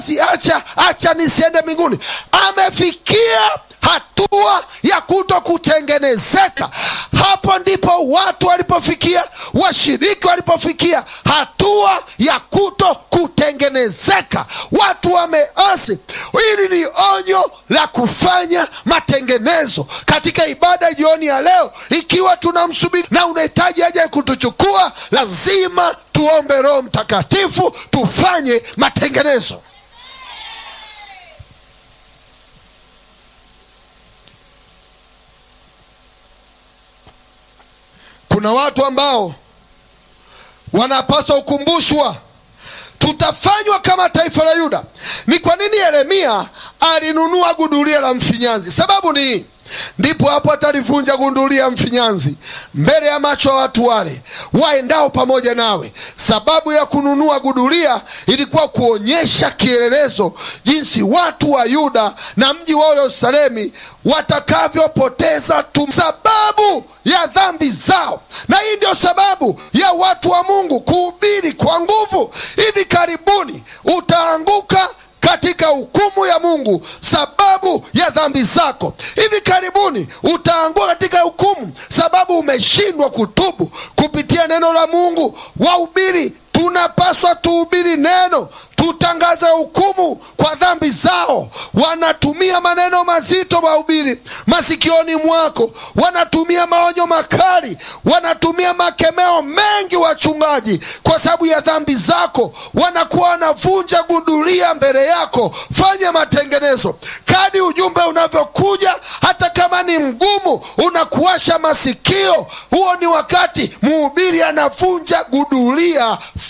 acha acha nisiende mbinguni amefikia hatua ya kuto kutengenezeka hapo ndipo watu walipofikia washiriki walipofikia hatua ya kuto kutengenezeka watu wameasi hili ni onyo la kufanya matengenezo katika ibada jioni ya leo ikiwa tunamsubiri na unahitaji aje kutuchukua lazima tuombe roho mtakatifu tufanye matengenezo kuna watu ambao wanapaswa kukumbushwa tutafanywa kama taifa la yuda ni kwa nini yeremia alinunua gudulia la mfinyanzi sababu ni hii ndipo hapo atalivunja gundulia mfinyanzi mbele ya macho ya watu wale waendao pamoja nawe sababu ya kununua gudulia ilikuwa kuonyesha kielelezo jinsi watu wa yuda na mji wao yerusalemi watakavyopoteza tu sababu ya dhambi zao na hii ndio sababu ya watu wa mungu kuhubiri kwa nguvu hivi karibuni utaanguka katika hukumu ya mungu sababu ya dhambi zako hivi karibuni utaangua katika hukumu sababu umeshindwa kutubu kupitia neno la mungu wahubiri tunapaswa tuhubiri neno tutangaze hukumu kwa dhambi zao wanatumia maneno mazito wahubiri masikioni mwako wanatumia maonyo makali wanatumia makemeo mengi wachungaji kwa sababu ya dhambi zako wanakuwa wanavunja gudulia mbele yako fanya matengenezo kadi ujumbe unavyokuja hata kama ni mgumu unakuasha masikio huo ni wakati mhubiri anavunja gudulia